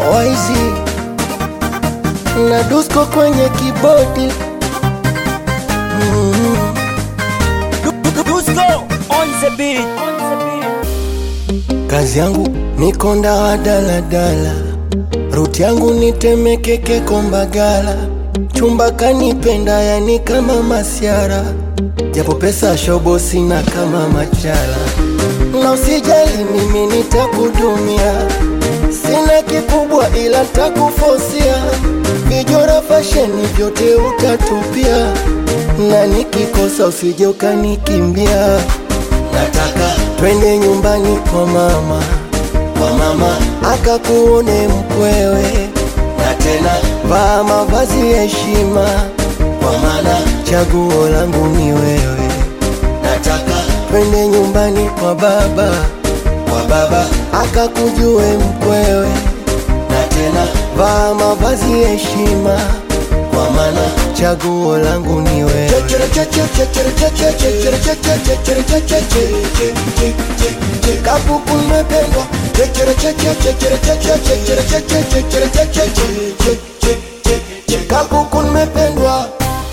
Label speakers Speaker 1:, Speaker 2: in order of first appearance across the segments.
Speaker 1: Waizi na Dusko kwenye kibodi mm.
Speaker 2: Dusko on the beat.
Speaker 1: Kazi yangu ni konda wa daladala, ruti yangu ni Temeke Kombagala, chumba kanipenda yani kama masiara, japo pesa shobo sina kama machala, na usijali mimi nitakudumia, sina kikubwa ila takufosia, vijora fasheni vyote utatupia, na nikikosa usije ukanikimbia nataka twende nyumbani kwa mama, kwa mama akakuone mkwewe, na tena vaa mavazi ya heshima, kwa maana chaguo langu ni wewe. Nataka twende nyumbani kwa baba, kwa baba akakujue mkwewe, na tena vaa mavazi ya heshima, kwa maana chaguo langu ni wewe. Kapuku nimependwa Kapuku nimependwa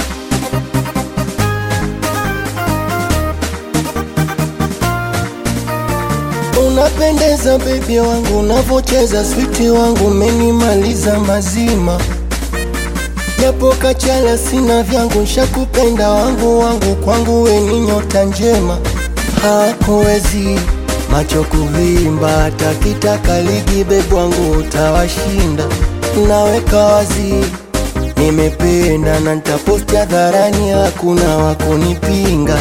Speaker 1: Unapendeza baby wangu, unavocheza switi wangu, umenimaliza mazima japo kachala sina vyangu, nshakupenda wangu wangu, kwangu we ni nyota njema, hakuwezi macho kuvimba, hata kitaka ligi bebu wangu utawashinda, naweka wazi nimependa na nitaposti hadharani, hakuna wakunipinga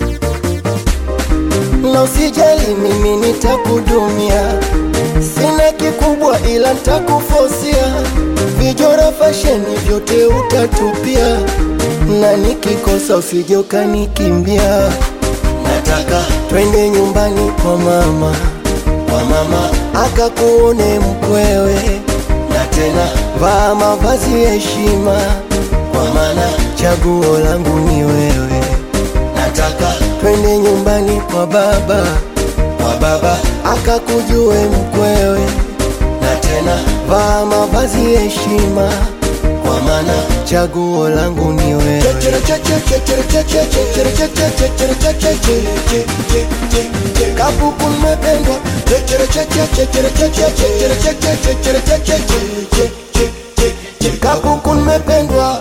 Speaker 1: na usijali, mimi nitakudumia, sina kikubwa ila nitakufosia, vijora fasheni vyote utatupia, na nikikosa usije ukanikimbia. Nataka twende nyumbani kwa mama, kwa mama akakuone mkwewe, na tena vaa mavazi ya heshima, kwa maana chaguo langu ni wewe. Nataka twende nyumbani kwa baba, kwa baba akakujue mkwewe, na tena vaa mavazi ya heshima, kwa maana chaguo langu ni wewe. Kapuku nimependwa Kapuku nimependwa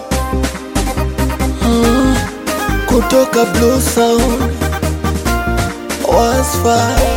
Speaker 1: mm, kutoka Blue Sound Wasfa